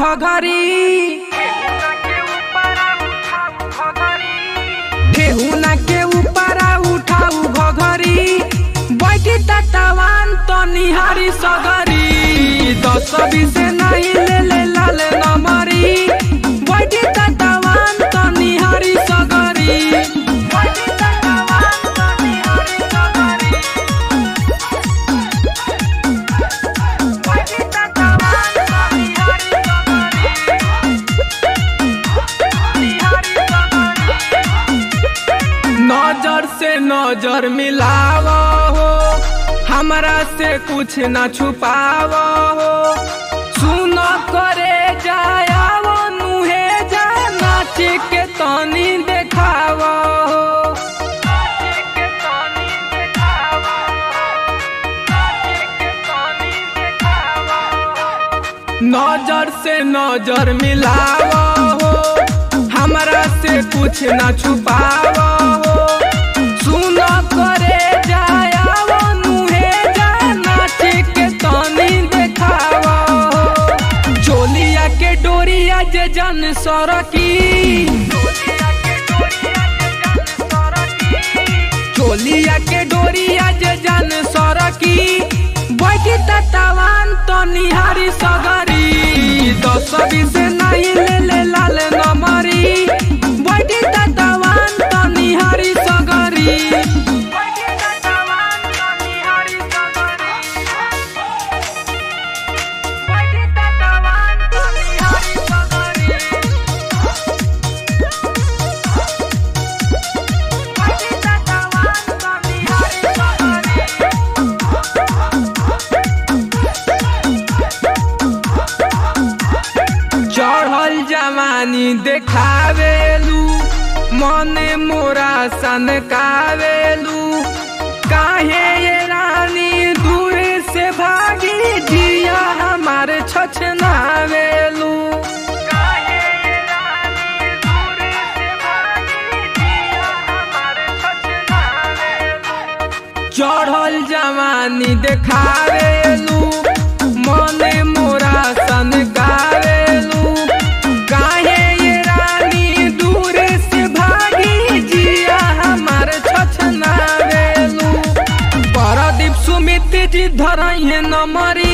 घघरी ठेहुना के ऊपर उठाऊ घघरी बैठी तटवान तो निहारी सगरी दस बीस नहीं ले ले लाल नमरी बैठी तटवान तो निहारी सगरी बैठी तटवान तो निहारी सगरी बैठी तटवान तो निहारी सगरी निहारी सगरी नजर से नजर मिलाव हो हमरा से कुछ न छुपाव हो सुन करे जायाव नुहे जा नाच के तनी देखाव हो नजर से नजर मिलाव हो हमरा से कुछ न छुपाव हो सुन करे जायाव नुहे जा नाच के तनी देखाव हो चोलिया के डोरिया जे जन सरकी चोलिया के डोरिया जे जन सरकी बैठी तटवान तो निहारी सगरी दस बीस नहीं ले ले लाल नमरी बैठी तटवान तो निहारी सगरी बैठी तटवान तो निहारी सगरी बैठी तटवान तो निहारी सगरी बैठी तटवान तो निहारी सगरी चढ़ल जवानी देखावेलू मने मोरा सनकावेलू काहे ये रानी दूर से भागी जिया हमार छछनावेलू काहे ये रानी दूर से भागी जिया हमार छछनावेलू चढ़ल जवानी देखावेलू मने मोरा सन गावेलू काहे ये रानी दूर से भागी जिया हमार छछनावेलू परदीप सुमित जी धरइहे नमरी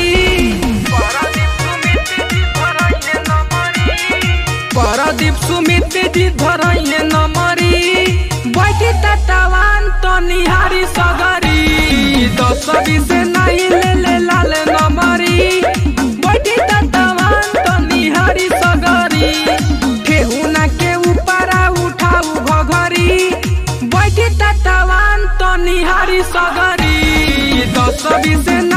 परदीप सुमित जी धरइहे नमरी बैठी तटवान तो निहारी सगरी दस बीस नहीं ले ले लाल नमरी बैठी तटवान तो निहारी सगरी ठेहुना के ऊपर उठाऊ घघरी बैठी तटवान तो निहारी सगरी दस बीस